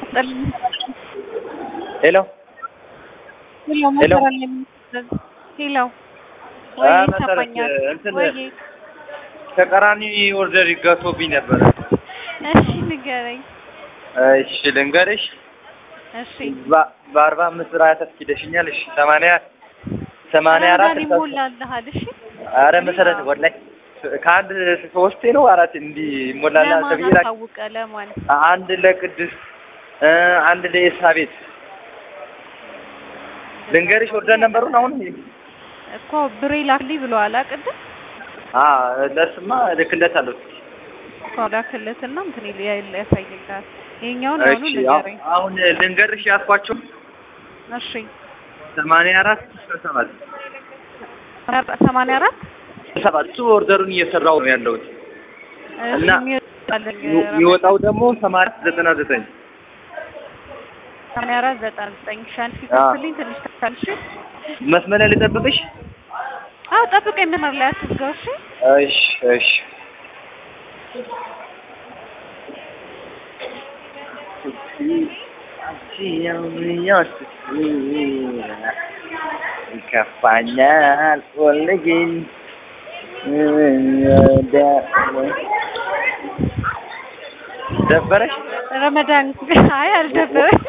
ሄሎ ሄሎ ሄሎ። መሰረት ለምን ሄሎ ወይ አ፣ መሰረት ይሰማኛል እንትን ወይ ተቀራኒ ኦርደር ይጋቶብኝ ነበረ። እሺ ንገረኝ እሺ ልንገርሽ፣ እሺ በ- በአርባ አምስት ብር ሀያ ተስኪደሽኛል። እሺ ሰማንያ ሰማንያ አራት ረመዳን ይሞላልሃል እሺ አረ መሰረት ወላሂ ከአንድ ሶስቴ ነው አራት እንዲህ ይሞላል ለማን ተብዬ ላክ አሳውቀ ለማን አንድ ለቅድስ እ አንድ ለኤልሳቤት ልንገርሽ ኦርደር ነበሩን አሁን እኮ ብሬ ላክልኝ ብለዋል ቅድም አ ለስማ ልክለታለሁ። እኮ ላክለትና እንትን ይል ያሳይልሃል ይሄኛውን አሁኑ እሺ ንገረኝ አሁን ልንገርሽ ያልኳቸው እሺ ሰማንያ አራት ሰባት ሰማንያ አራት ሰባት እሱ ኦርደሩን እየሰራው ነው ያለሁት እሺ እና የሚወጣልኝ የሚወጣው ደግሞ ሰማንያ ዘጠና ዘጠኝ ሰማንያ አራት ዘጠና ዘጠኝ ሻን ሲከፍልኝ ትንሽ ታልሽ መስመር ላይ ልጠብቅሽ? አዎ ጠብቀኝ መስመር ላይ አትዝጋው እሺ እሺ እሺ ይከፋኛል ወልግን ደበረሽ? ረመዳን አይ አልደበረኝ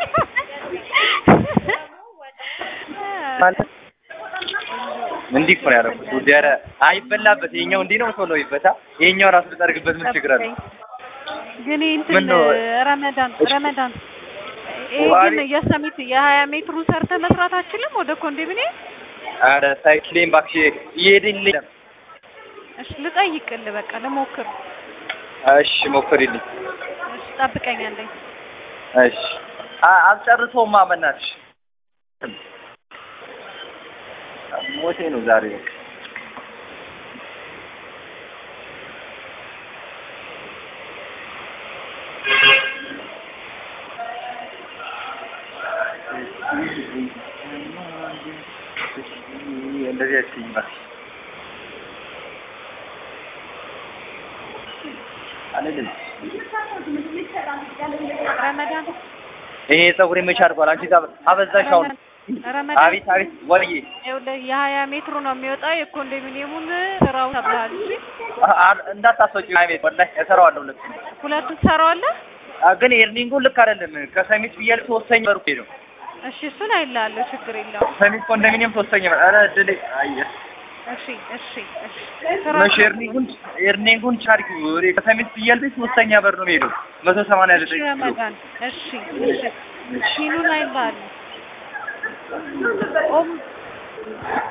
ማለት እንዲህ እኮ ነው ያደረኩት። ውዴ ኧረ አይበላበት። ይኸኛው እንዲህ ነው ቶሎ ይበታ። ይኸኛው ራሱ ብጠርግበት ምን ችግር አለ? ግን እንትን ምን ነው? ረመዳን ረመዳን ይሄ ዋሪ- ግን የሰሚት የሀያ ሜትሩን ሰርተ መስራት አችልም ወደ ኮንዶሚኒየም ኧረ ሳይክሌን እባክሽ እየሄድልኝ ነው። እሺ ልጠይቅልህ በቃ ልሞክር እሺ ሞክሪልኝ። እሺ ጠብቀኝ አለኝ እሺ አ- አልጨርሰውማ በእናትሽ ሞቴ ነው ዛሬ በቃ። እንደዚህ አትይኝ እባክሽ። አልልም። ረመዳን ይሄ ፀጉሬ መቼ አድርጓል? አንቺ ጋ አበዛሽ አሁን። ረመዳን አቤት አቤት ወልዬ ይኸውልህ የሀያ ሜትሩ ነው የሚወጣው የኮንዶሚኒየሙን ስራው ተብለሃል እሺ አ- አ- እንዳታስወጪው አቤት ወላሂ እሰራዋለሁ ልክ ሁለቱን ትሰራዋለህ አ፣ ግን ኤርኒንጉ ልክ አይደለም። ከሰሚት ብያለሁ ሶስተኛ በሩ ነው እሺ እሱን አይልሃለሁ ችግር የለውም ሰሚት ኮንዶሚኒየም ሶስተኛ በር። ኧረ እድሌ አየ እሺ እሺ እሺ መቼ ኤርኒንጉን ኤርኒንጉን ቻርጊ ወሬ ከሰሚት ብያለሁ ሶስተኛ በር ነው የሚሄደው መቶ ሰማንያ እሺ ዘጠኝ ኪሎ ረመዳን እሺ እሺ ሺኑን አይልሃለሁ ኦም